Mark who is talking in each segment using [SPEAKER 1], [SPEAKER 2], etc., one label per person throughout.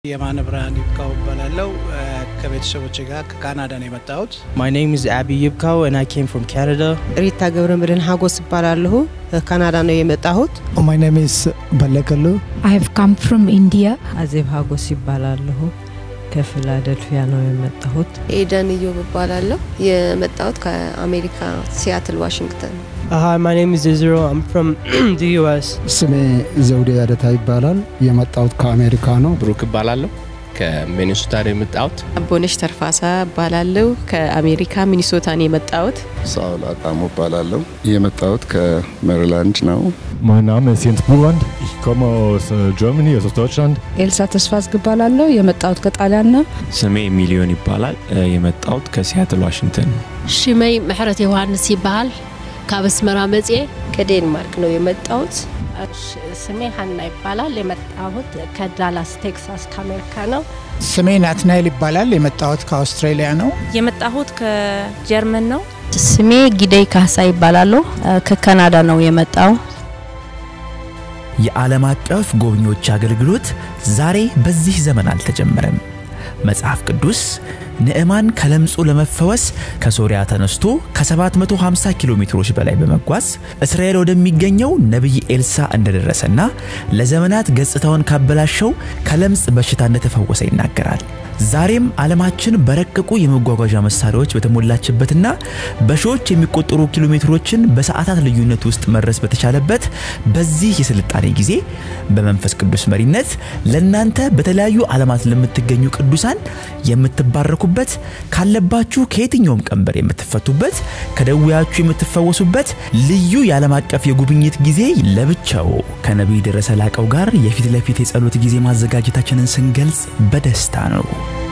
[SPEAKER 1] የማነ ብርሃን ይብቃው እባላለሁ። ከቤተሰቦች ጋር ከካናዳ ነው የመጣሁት።
[SPEAKER 2] My name is Abby Yibko and I came from Canada.
[SPEAKER 3] ሪታ ገብረ መድህን ሀጎስ እባላለሁ። ከካናዳ ነው የመጣሁት።
[SPEAKER 4] My name is Balekalu.
[SPEAKER 5] I have come from India.
[SPEAKER 6] አዜብ ሀጎስ ይባላለሁ። ከፊላደልፊያ ነው የመጣሁት።
[SPEAKER 7] ኤደን እዮብ እባላለሁ። የመጣሁት ከአሜሪካ ሲያትል ዋሽንግተን።
[SPEAKER 8] Hi, my name is Israel. I'm from the US.
[SPEAKER 4] ስሜ ዘውዴ ያደታ ይባላል። የመጣሁት ከአሜሪካ ነው።
[SPEAKER 9] ብሩክ እባላለሁ ከሚኒሶታ ነው የመጣሁት።
[SPEAKER 10] አቦነሽ ተርፋሳ እባላለሁ ከአሜሪካ ሚኒሶታ ነው የመጣሁት።
[SPEAKER 11] ሳውል አጣሙ እባላለሁ የመጣሁት ከሜሪላንድ ነው።
[SPEAKER 12] Mein Name ist Jens Buland. Ich komme aus äh, Germany, also aus Deutschland.
[SPEAKER 5] ኤልሳ ተስፋ አስገባላለሁ። የመጣሁት ከጣሊያን ነው።
[SPEAKER 13] ስሜ ሚሊዮን ይባላል። የመጣሁት ከሲያትል ዋሽንግተን ነው።
[SPEAKER 14] ሽመይ ምሕረት ዮሐንስ ይበሃል ካብ አስመራ መጽኤ
[SPEAKER 7] ከዴንማርክ ነው የመጣሁት።
[SPEAKER 15] ስሜ ሀና ይባላል። የመጣሁት ከዳላስ ቴክሳስ ከአሜሪካ ነው።
[SPEAKER 16] ስሜ ናትናኤል ይባላል። የመጣሁት ከአውስትራሊያ ነው።
[SPEAKER 17] የመጣሁት ከጀርመን ነው።
[SPEAKER 18] ስሜ ጊደይ ካሳ ይባላለሁ። ከካናዳ ነው የመጣው።
[SPEAKER 19] የዓለም አቀፍ ጎብኚዎች አገልግሎት ዛሬ በዚህ ዘመን አልተጀመረም። መጽሐፍ ቅዱስ ንዕማን ከለምጹ ለመፈወስ ከሶሪያ ተነስቶ ከ750 ኪሎ ሜትሮች በላይ በመጓዝ እስራኤል ወደሚገኘው ነቢይ ኤልሳ እንደደረሰና ለዘመናት ገጽታውን ካበላሸው ከለምጽ በሽታ እንደተፈወሰ ይናገራል። ዛሬም ዓለማችን በረቀቁ የመጓጓዣ መሳሪያዎች በተሞላችበትና በሺዎች የሚቆጠሩ ኪሎ ሜትሮችን በሰዓታት ልዩነት ውስጥ መድረስ በተቻለበት በዚህ የስልጣኔ ጊዜ በመንፈስ ቅዱስ መሪነት ለእናንተ በተለያዩ ዓለማት ለምትገኙ ቅዱሳን የምትባረኩበት፣ ካለባችሁ ከየትኛውም ቀንበር የምትፈቱበት፣ ከደዌያችሁ የምትፈወሱበት ልዩ የዓለም አቀፍ የጉብኝት ጊዜ ለብቻው ከነቢይ ደረሰ ላቀው ጋር የፊት ለፊት የጸሎት ጊዜ ማዘጋጀታችንን ስንገልጽ በደስታ ነው።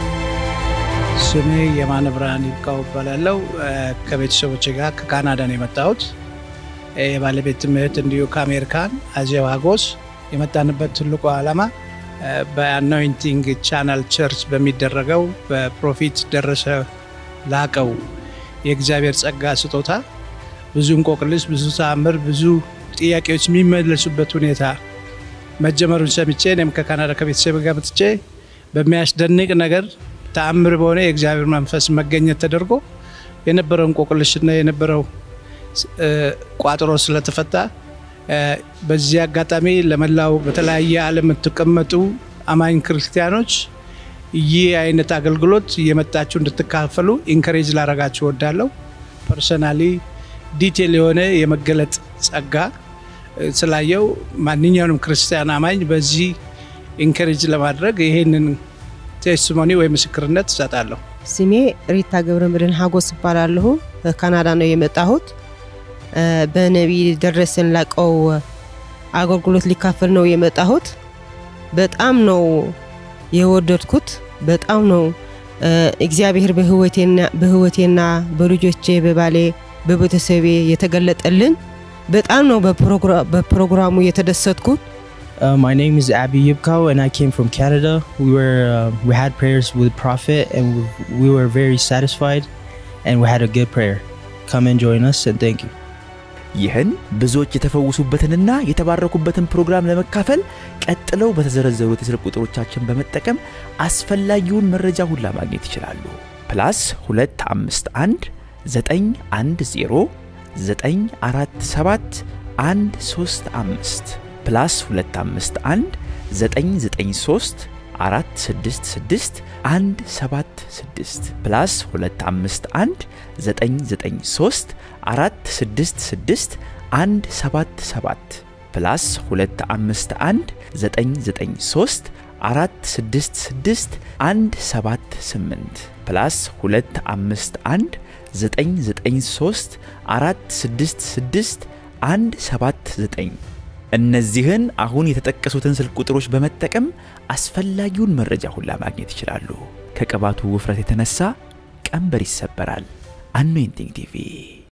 [SPEAKER 1] ስሜ የማነ ብርሃን ይብቃው እባላለሁ። ከቤተሰቦች ጋር ከካናዳ ነው የመጣሁት። የባለቤት እህት እንዲሁ ከአሜሪካን አዜብ ሀጎስ። የመጣንበት ትልቁ ዓላማ በአኖይንቲንግ ቻናል ቸርች በሚደረገው በፕሮፊት ደረሰ ላቀው የእግዚአብሔር ጸጋ ስጦታ ብዙ እንቆቅልሽ፣ ብዙ ተአምር፣ ብዙ ጥያቄዎች የሚመለሱበት ሁኔታ መጀመሩን ሰምቼ እኔም ከካናዳ ከቤተሰብ ጋር መጥቼ በሚያስደንቅ ነገር ተአምር በሆነ የእግዚአብሔር መንፈስ መገኘት ተደርጎ የነበረው እንቆቅልሽና የነበረው ቋጥሮ ስለተፈታ በዚህ አጋጣሚ ለመላው በተለያየ ዓለም የምትቀመጡ አማኝ ክርስቲያኖች ይህ አይነት አገልግሎት እየመጣችሁ እንድትካፈሉ ኢንከሬጅ ላረጋችሁ ወዳለሁ። ፐርሰናሊ ዲቴል የሆነ የመገለጥ ጸጋ ስላየው ማንኛውንም ክርስቲያን አማኝ በዚህ ኢንከሬጅ ለማድረግ ይሄንን ቴስቲሞኒ ወይ ምስክርነት እሰጣለሁ።
[SPEAKER 3] ስሜ ሪታ ገብረ መድህን ሀጎስ እባላለሁ። ከካናዳ ነው የመጣሁት። በነቢይ ደረሰን ላቀው አገልግሎት ሊካፈል ነው የመጣሁት። በጣም ነው የወደድኩት። በጣም ነው እግዚአብሔር በህይወቴና በልጆቼ በባሌ በቤተሰቤ የተገለጠልን። በጣም ነው በፕሮግራሙ የተደሰትኩት።
[SPEAKER 2] Uh, my name is Abby Yibko and I came from Canada. We were uh, we had prayers with Prophet and we, we were very satisfied and we had a good prayer. Come and join us and thank you.
[SPEAKER 19] ይህን ብዙዎች የተፈወሱበትንና የተባረኩበትን ፕሮግራም ለመካፈል ቀጥለው በተዘረዘሩት የስልክ ቁጥሮቻችን በመጠቀም አስፈላጊውን መረጃ ሁላ ማግኘት ይችላሉ። ፕላስ 251 910 947 135 ፕላስ 251 993 466 176 ፕላስ 251 993 466 177 ፕላስ 251 993 466 178 ፕላስ 251 993 466 179 እነዚህን አሁን የተጠቀሱትን ስልክ ቁጥሮች በመጠቀም አስፈላጊውን መረጃ ሁላ ማግኘት ይችላሉ። ከቅባቱ ውፍረት የተነሳ ቀንበር ይሰበራል። አኖይንቲንግ ቲቪ